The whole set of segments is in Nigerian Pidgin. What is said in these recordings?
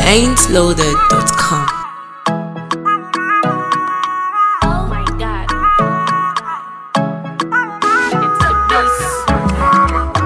ain'tloaded.com. Oh my god. It's the beast.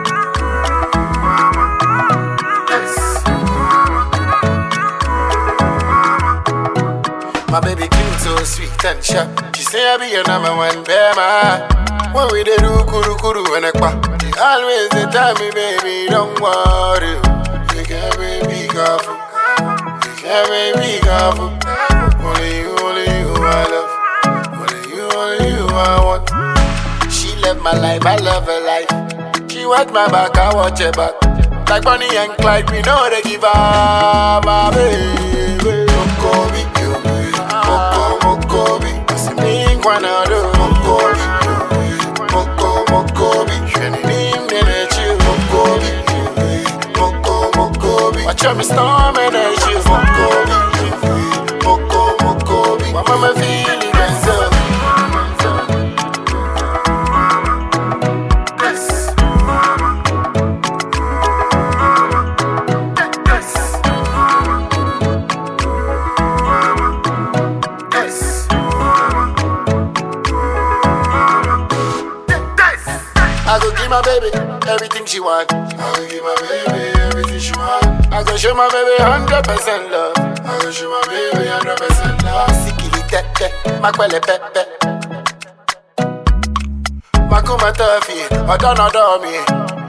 My baby cute, so sweet and sharp. She say I be your number one bema. When we dey do kuru kuru and ekpa, she always dey tell me, baby, don't worry. You can be careful. You can be careful. Only you, only you I love. Only you, only you I want. She love my life, I love her life. She watch my back, I watch her back. Like Bonnie and Clyde, we know they give her my baby. Mokobi, you. Moko, Mokobi. See me, Kwanado. Mokobi, you. Moko, Mokobi. Shani, Nim, Nene, Chill. Mokobi, you. Moko, Mokobi. Watch out, me storm and then she's Mokobi, you. Moko, Mokobi. My mama feeling myself. Yes. Yes. I go give my baby everything she want. I go give my baby everything she want. I go show my baby hundred percent love. I go show my baby hundred percent love. Sikili tete, makwele pepe. Makuma tofi, odon odon me.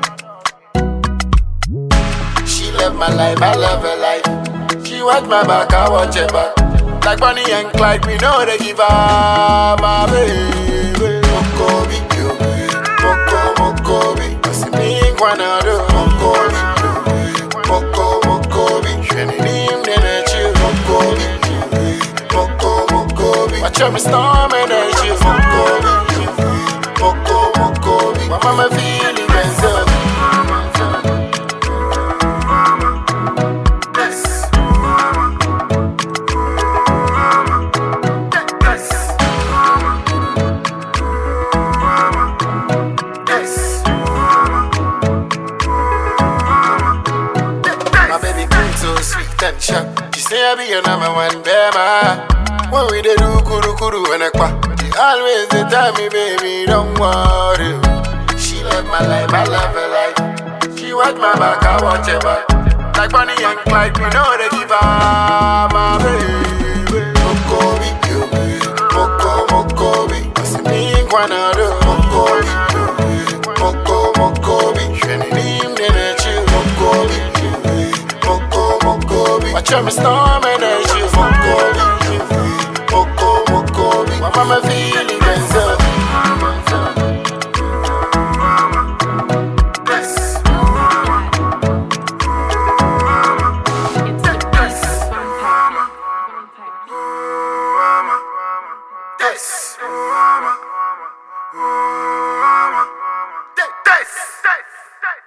She love my life, I love her life. She watch my back, I watch her back. Like Bonnie and Clyde, we know they give her my baby. Mokobi, you. Moko, Mokobi. Kasi mi kwanado. Mokobi, you. Moko, Mokobi. Shweni nim nene chill. Mokobi, you. Moko, Mokobi. Watch out me storm and then chill. Mokobi, you. Moko, Mokobi. My mama feeling myself. Yes. Yes. My baby queen so sweet and sharp. She say I be your number one bema. When we dey do kuru kuru and ekpa, she always dey tell me, baby, don't worry. She love my life, I love her life. She watch my back, I watch her back. Like Bonnie and Clyde, we know they give her my baby. Mokobi, you. Moko, Mokobi. Kasi mi kwanado. Mokobi, you. Moko, Mokobi. Shweni nim nene chill. Mokobi, you. Moko, Mokobi. Watch out me storm and then chill. Mokobi, you. Moko, Mokobi. My mama feeling myself. Yes. It's the beast. Mama. Mama. Yes. Mama. Mama. Yes. Yes.